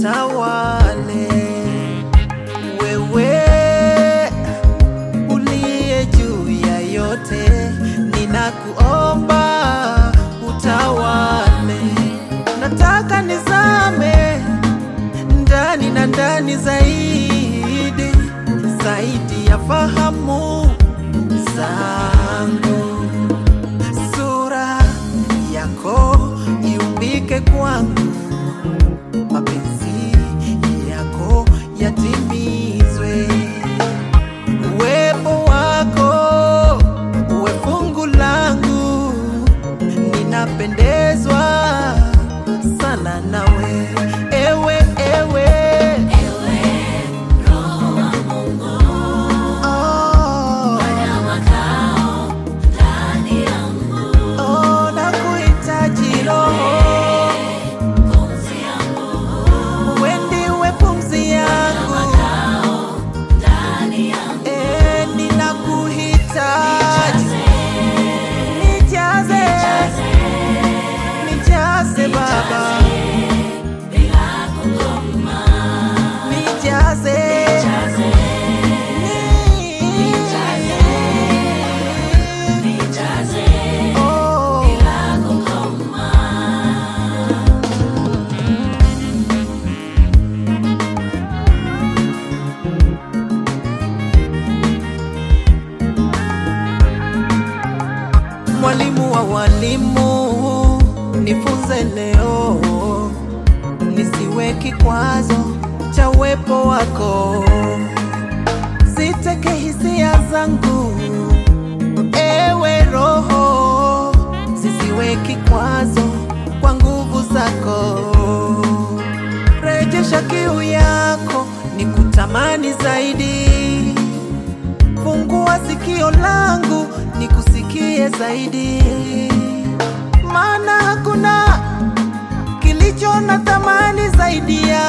utawale. Wewe uliye juu ya yote, ninakuomba utawale. Nataka nizame ndani na ndani zaidi zaidi ya fahamu zangu, sura yako iumbike kwangu, mapenzi yako yatimizwe, uwepo wako uwe fungu langu, ninapendezwa sana nawe, ewe ewe Oh, oh, nakuhitaji Roho, wewe ndiwe pumzi yangu, eh, ninakuhitaji, nijaze, nijaze Baba, nijaze, Oh. Mwalimu wa walimu, nifunze leo, nisiwe kikwazo cha uwepo wako, siteke hisia zangu, ewe Roho, zisiwe kikwazo kwa nguvu zako, rejesha kiu yako, nikutamani zaidi fungua sikio langu nikusikie zaidi, maana hakuna kilicho na thamani zaidi ya